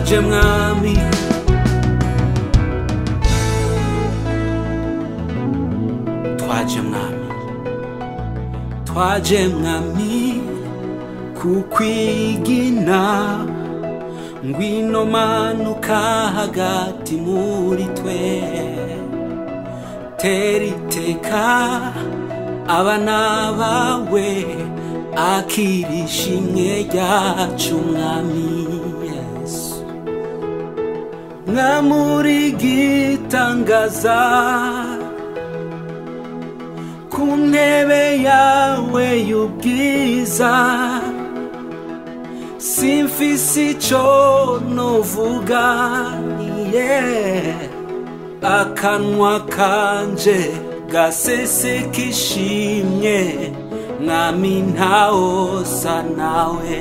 twaje mwami twaje mwami twaje mwami kukwigina ngwino manuka hagati muri twe tera iteka abana bawe akira ishimwe ryacu mwami yesu mwamuri gitangaza ku ntebe yawe y'ubwiza simfise ico novuga yeah. akanwa kanje gaseseka ishimwe mwami ntawosa nawe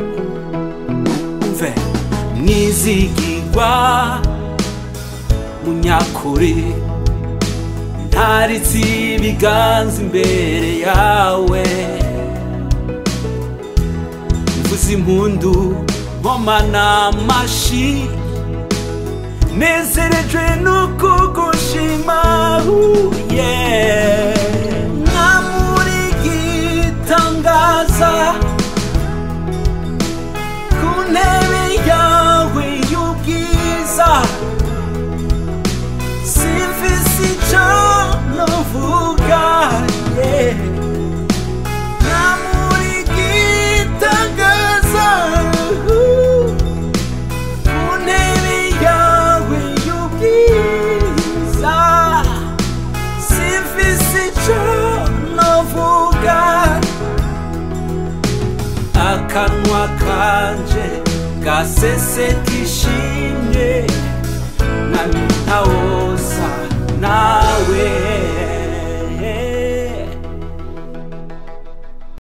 mve mwizigirwa munyakuri ntaritse ibiganza imbere yawe mvuze impundu nkomana amashi nezerejwe nukugushima uye mwamuri gitangaza ku ntebe yawe y'ubwiza simfise ico novuga yeah. mwamuri gitangaza ku ntebe yawe y'ubwiza simfise ico novuga akanwa kanje gaseseka ishimwe mwami